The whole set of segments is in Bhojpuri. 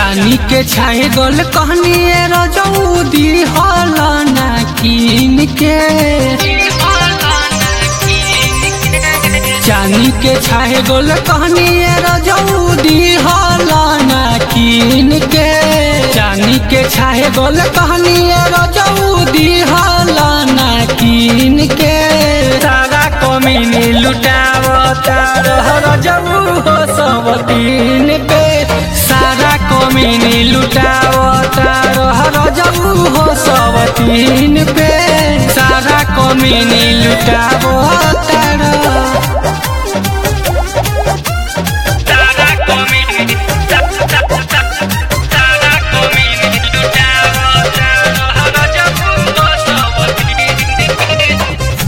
चानी के छाए गोल कहनी रजौदी हल ना कीन के चानी के छाए गोल कहनी रजौदी हल ना कीन के चानी के छाए गोल कहनी रजौदी हल ना कीन के सारा कमीनी लुटावता रह रजऊ हो सब तीन पे सारा कमीनी लुटावता रह रजऊ हो सब तीन पे सारा कमीनी लुटावता रह सारा कमीनी सारा कमीनी लुटावता रह रजऊ हो सब तीन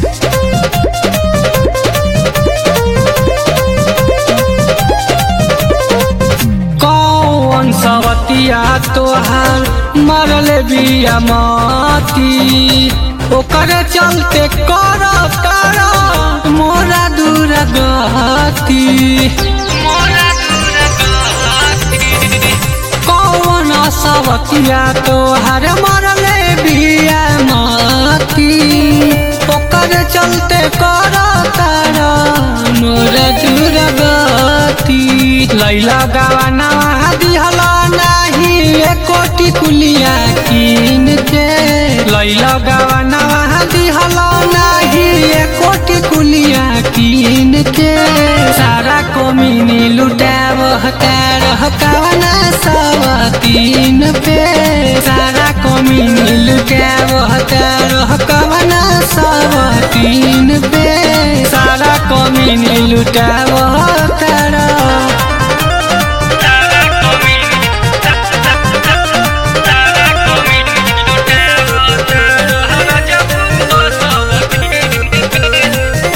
कौन सवतिया तोहार मरल बिया माती ओकर चलते कर कर मोरा दूर गती मोरा दूर गती कौन सवतिया तोहार मरल बिया माती ओकर चलते कर कर मोरा दूर गती लैला गवाना दिहला नाही एकोटी कुलिया कीन के लैला गवाना दिहला नाही एकोटी कुलिया कीन के सारा कोमिनी लुटाव हकार कवना सब तीन पे सारा कोमिनी लुटाव हकार कवना सब तीन पे सारा कोमिनी लुटाव हकार सारा कमीनी सारा कमीनी लुटावता रह रजऊ हो सब तीन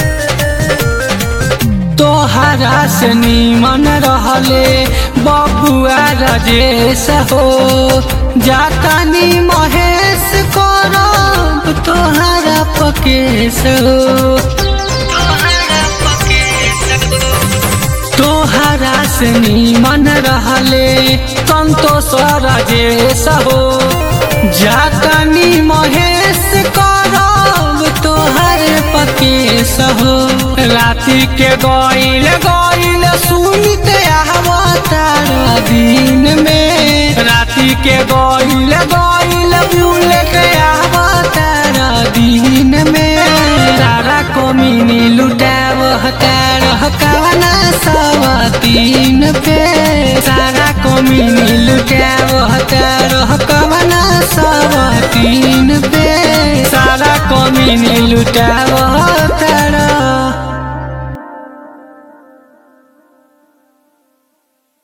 तोहरा से नीमन रहले बबुआ राजेश हो जातानी महेश करब तोहरा पकेश हो तोहरा पके सको तोहरा से नीमन रहले संतोष राजेश हो जातानी महेश करब तोहर पकेश हो राति के गईल गईल सुनित आवतार दिन में राति के गईल गईल बुलेट आवतार दिन में सारा कोमिनी लुटाव हकार हकावना सब तीन पे सारा कोमिनी लुटाव हकार हकावना सब तीन पे सारा कोमिनी लुटाव